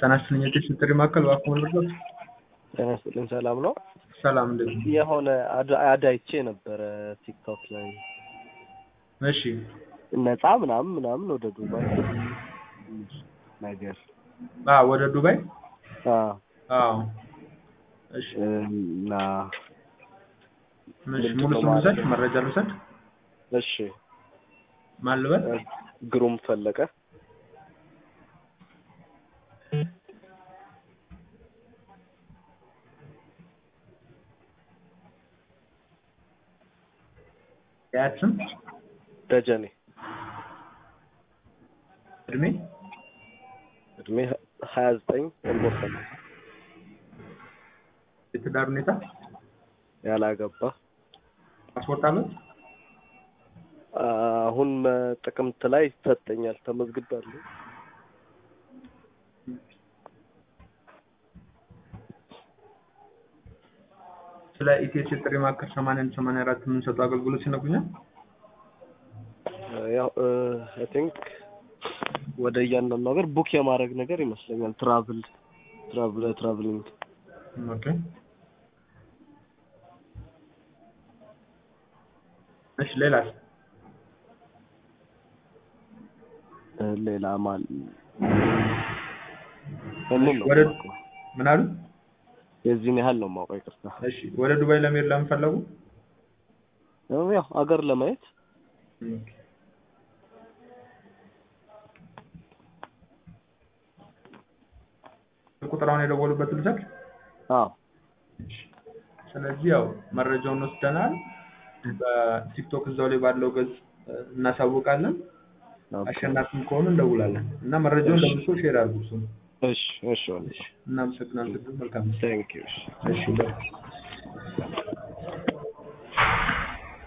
ጤና ይስጥልኝ የቴክስት ጥሪ ማዕከል እባክዎ መልሶት። ጤና ይስጥልኝ ሰላም ነው? ሰላም እንዴት ነው? የሆነ አድ- አድ አይቼ ነበረ ቲክቶክ ላይ እሺ ነፃ ምናምን ምናምን ወደ ዱባይ ነገር አ ወደ ዱባይ አዎ አዎ እሺ እና እሺ ሙሉ ስም ልውሰድ መረጃ ልውሰድ እሺ ማን ልበል ግሩም ፈለቀ የአያት ስም ደጀኔ እድሜ እድሜ ሀያ ዘጠኝ ግንቦት ሰባት የትዳር ሁኔታ ያላገባ ፓስፖርት አለት አሁን ጥቅምት ላይ ይሰጠኛል ተመዝግቤያለሁ ስለ ኢቲኤስ የጥሪ ማዕከል ሰማንያ አንድ ሰማንያ አራት የምንሰጡ አገልግሎት ይነግሩኛል ያው አይ ቲንክ ወደ እያንዳንዱ ሀገር ቡክ የማድረግ ነገር ይመስለኛል ትራቭል ትራቭል ትራቭሊንግ ኦኬ እሺ ሌላስ ሌላ ማን እምን ነው ወደ ምን አሉ የዚህን ያህል ነው የማውቀው ይቅርታ እሺ ወደ ዱባይ ለመሄድ ለምን ፈለጉ ያው ሀገር ለማየት ቁጥራውን የደወሉበት ልውሰድ አዎ ስለዚህ ያው መረጃውን ወስደናል በቲክቶክ እዛው ላይ ባለው ገጽ እናሳውቃለን አሸናፊም ከሆኑ እንደውላለን እና መረጃውን ለብሶ ሼር አድርጉ እሱን እሺ እሺ ወንድም እናመሰግናለን መልካም ቴንክ ዩ እሺ